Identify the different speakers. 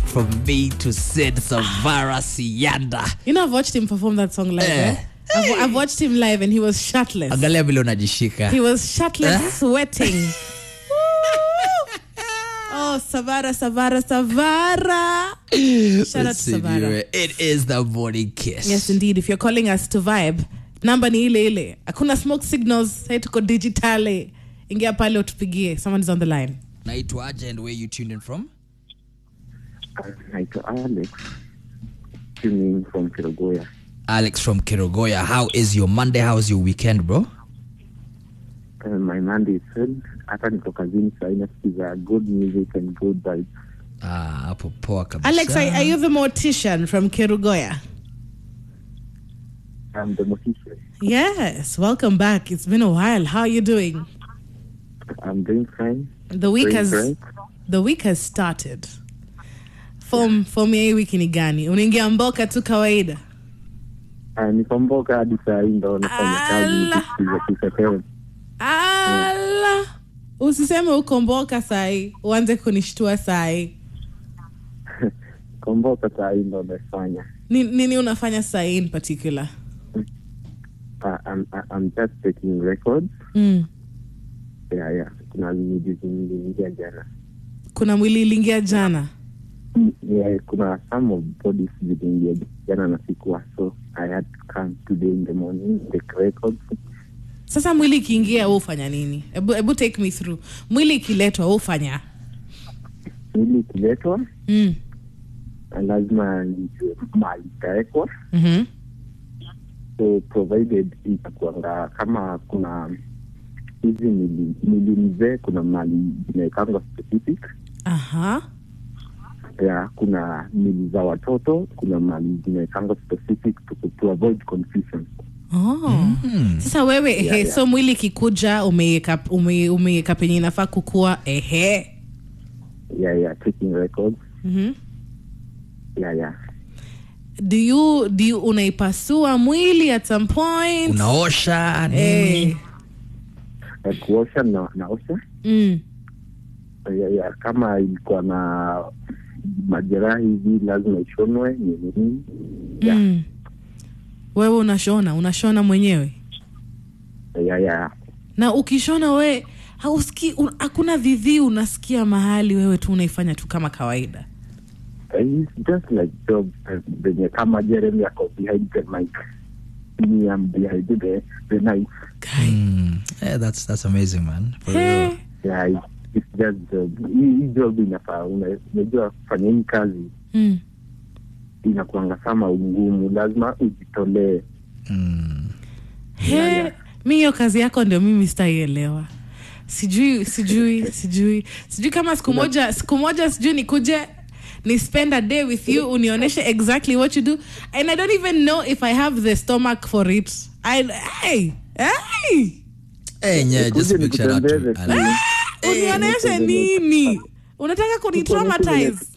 Speaker 1: from me to Sid Savara Sianda.
Speaker 2: You know, I've watched him perform that song live.
Speaker 1: Eh.
Speaker 2: Eh? I've, I've watched him live and he was shirtless.
Speaker 1: Angalia vile unajishika.
Speaker 2: He was shirtless, sweating. oh, Savara, Savara, Savara. Shout out
Speaker 1: Let's
Speaker 2: to
Speaker 1: see,
Speaker 2: Savara.
Speaker 1: viewer. It is the morning kiss.
Speaker 2: Yes, indeed. If you're calling us to vibe, namba ni ile ile. Hakuna smoke signals. Sai tuko digitale. Ingia pale utupigie. Someone is on the line.
Speaker 1: Naitwa Aja and where you tuned in from?
Speaker 3: naitwa Alex tuning from Kirogoya.
Speaker 1: Alex from Kirogoya. How is your Monday? How's your weekend, bro?
Speaker 3: Uh, my Monday is good. Hata niko kazini saa hii nasikiza good music and good vibes.
Speaker 1: Ah, hapo poa kabisa.
Speaker 2: Alex, are, are you the mortician from Kerugoya?
Speaker 3: I'm the mortician.
Speaker 2: Yes. Welcome back. It's been a while. How are you doing?
Speaker 3: I'm doing fine.
Speaker 2: The week
Speaker 3: Doing
Speaker 2: has
Speaker 3: great.
Speaker 2: the week has started. Form form ya hii wiki ni gani? Unaingia mboka tu kawaida.
Speaker 3: Uh, niko mboka hadi saa hii ndo nafanya kazi
Speaker 2: Ala.
Speaker 3: nikisikiza kisekewe.
Speaker 2: Ala. Usiseme uko mboka sahi, uanze kunishtua sahi.
Speaker 3: Niko mboka saa hii ndo nafanya.
Speaker 2: Ni- Nini unafanya sahi in particular?
Speaker 3: Uh, I'm, I'm just taking records.
Speaker 2: Mm.
Speaker 3: Yeah, yeah. Kuna miujizi niliingia jana.
Speaker 2: Kuna mwili iliingia jana.
Speaker 3: Yeah, kuna some of bodies ziliingia jana na sikuwa so I had to come today in the morning take records.
Speaker 2: Sasa mwili ikiingia wewe ufanya nini? Ebu, ebu take me through. Mwili ikiletwa wewe ufanya?
Speaker 3: Ili ikiletwa
Speaker 2: Mm.
Speaker 3: lazima nijue mali itawekwa
Speaker 2: Mhm.
Speaker 3: so provided itakuanga kama kuna hizi mili mili mzee kuna mali zimewekangwa specific
Speaker 2: Aha.
Speaker 3: ya kuna mili za watoto kuna mali zimewekangwa specific to, to avoid confusion
Speaker 2: Oh. Sasa wewe ehe,
Speaker 3: yeah.
Speaker 2: so mwili ikikuja umeiweka ume, umeiweka penye inafaa kukua ehe.
Speaker 3: yeah, yeah, taking records
Speaker 2: Mhm.
Speaker 3: yeah, yeah.
Speaker 2: Do you do you unaipasua mwili at some point?
Speaker 1: Unaosha nini?
Speaker 2: Eh.
Speaker 3: Na kuosha na naosha
Speaker 2: Mm.
Speaker 3: yeah, yeah. kama ilikuwa na majeraha hivi lazima ishonwe nini nini yeah.
Speaker 2: Mm. Wewe unashona, unashona mwenyewe.
Speaker 3: yeah, yeah.
Speaker 2: Na ukishona we hausikii un- hakuna dhidhi unasikia mahali wewe tu unaifanya tu kama kawaida.
Speaker 3: It's just like job uh, venye kama Jeremy ako behind the mic me I'm behind the, the knife
Speaker 2: Kai.
Speaker 1: Mm. Yeah, that's that's amazing, man. For
Speaker 2: Hey.
Speaker 1: real.
Speaker 3: yeah, it's, it's just job hii hii job inafaa una- unajua kufanya hii kazi
Speaker 2: Mm.
Speaker 3: inakuanga kama ngumu lazima ujitolee
Speaker 1: Mm.
Speaker 2: He, mi hiyo kazi yako ndio mimi sitaielewa sijui sijui sijui sijui kama siku moja siku moja sijui nikuje ni spend a day with you unionyeshe exactly what you do and i don't even know if i have the stomach for it I, hey, hey,
Speaker 1: Hey, yeah, just a
Speaker 3: Nikuje
Speaker 1: big shout out to
Speaker 3: nikutembeze tu.
Speaker 1: Alex.
Speaker 2: unionyeshe nini unataka kunitraumatize